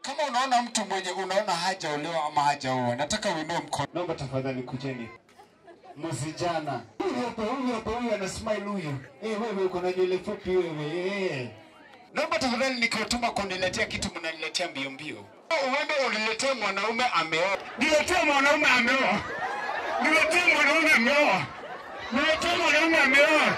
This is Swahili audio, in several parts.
Kama unaona mtu mwenye unaona hajaolewa ama hajaoa, nataka uinue mkono. Naomba tafadhali kujeni. Msijana. Huyu hapa, huyu hapa, huyu ana smile huyu. Eh, wewe uko na nywele fupi wewe. Eh. Naomba tafadhali nikiwatuma kuniletea kitu mnaniletea mbio mbio. Uende uniletee mwanaume ameoa. Niletee mwanaume ameoa. Niletee mwanaume ameoa. Niletee mwanaume ameoa.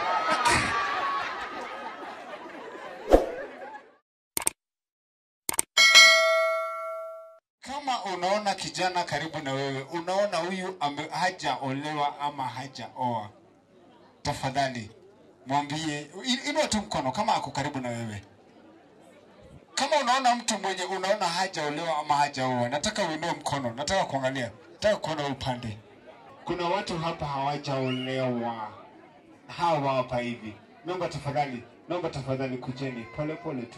Kama unaona kijana karibu na wewe, unaona huyu ame- hajaolewa ama hajaoa, tafadhali mwambie, i- inua tu mkono kama ako karibu na wewe. Kama unaona mtu mwenye unaona hajaolewa ama hajaoa, nataka uinue mkono, nataka kuangalia, nataka kuona upande. Kuna watu hapa hawajaolewa, hawa hapa hivi. Naomba tafadhali, naomba tafadhali, kujeni pole pole tu,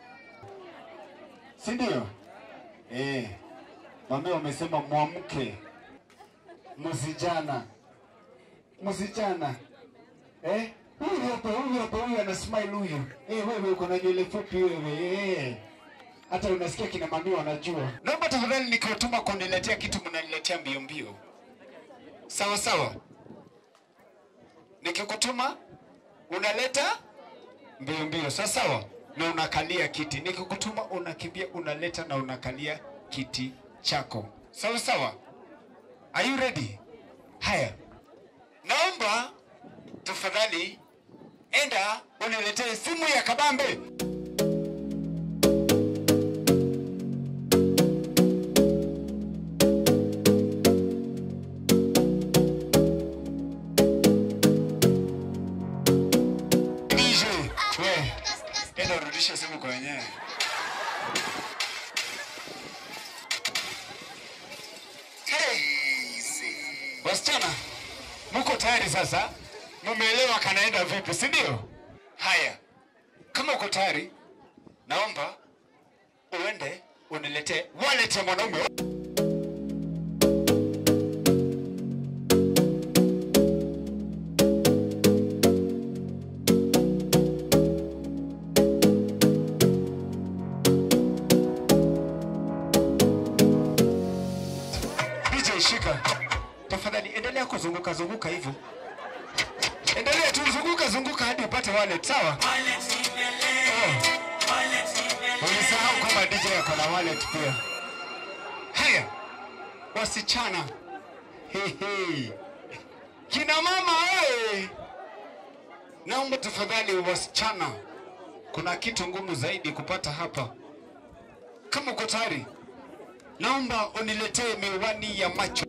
si ndio? Eh, mame wamesema mwamke, msijana, msijana. Eh, huyu hapa, huyu hapa, huyu ana smile huyu. Eh, wewe uko na nywele fupi wewe. Eh, hata unasikia kina mami wanajua. Naomba tafadhali nikiwatuma kuniletea kitu mnaniletea mbio mbio, sawa sawa. Nikikutuma unaleta mbio mbio, sawa sawa, na unakalia kiti. Nikikutuma unakimbia, unaleta na unakalia kiti chako, sawa sawa. Are you ready? Haya, naomba tafadhali, enda uniletee simu ya kabambe. DJ, we, enda urudishe simu kwa wenyewe. Hey. Wasichana, mko tayari sasa? Mumeelewa kanaenda vipi, si ndio? Haya, kama uko tayari, naomba uende uniletee wallet ya mwanaume. DJ shika. Tafadhali endelea kuzunguka zunguka hivyo. Endelea tu zunguka zunguka hadi upate wallet, sawa? Oh. Ulisahau kwamba DJ ako na wallet pia. Haya. Wasichana. Hehe. Kina mama wewe. Naomba tafadhali wasichana. Kuna kitu ngumu zaidi kupata hapa. Kama uko tayari, naomba uniletee miwani ya macho.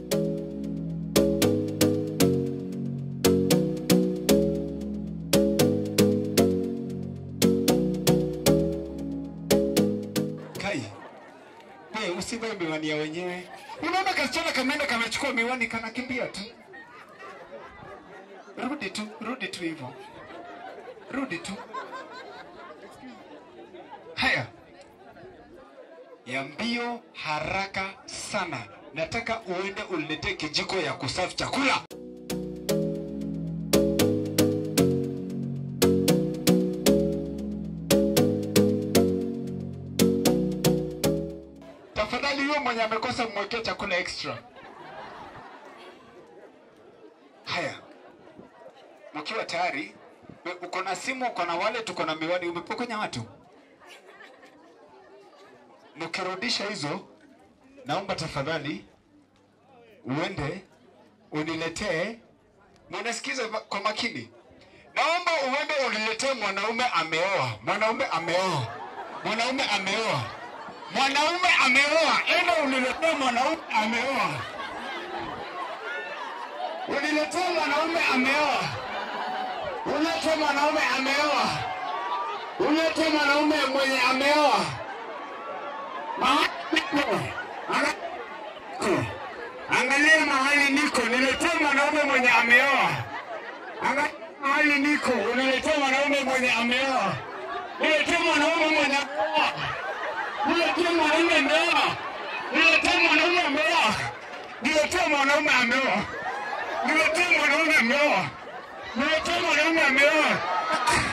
Kai, we usivae miwani ya wenyewe. Unaona kasichana kameenda kamechukua miwani kanakimbia tu. Rudi tu, rudi tu hivyo, rudi tu. Haya, ya mbio haraka sana. Nataka uende uniletee kijiko ya kusafu chakula. Tafadhali huyo mwenye amekosa mwekee chakula extra. Haya, mkiwa tayari, we- uko na simu, uko na wallet, uko na miwani, umepokonya watu. Mkirudisha hizo, naomba tafadhali uende uniletee, munasikiza va- kwa makini, naomba uende uniletee mwanaume ameoa, mwanaume ameoa, mwanaume ameoa, mwanaume ameoa, enda uniletee mwanaume ameoa, uniletee mwanaume ameoa, ulete mwanaume ameoa, ulete mwanaume mwenye ameoa. Mahali niko. Ana- Angalia mahali niko, niletee mwanaume mwenye ameoa. Angalia mahali niko, uniletee mwanaume mwenye ameoa. Niletee mwanaume mwenye ameoa. Niletee mwanaume ameoa. Niletee mwanaume ameoa. Niletee mwanaume ameoa. Niletee mwanaume ameoa. Niletee mwanaume ameoa.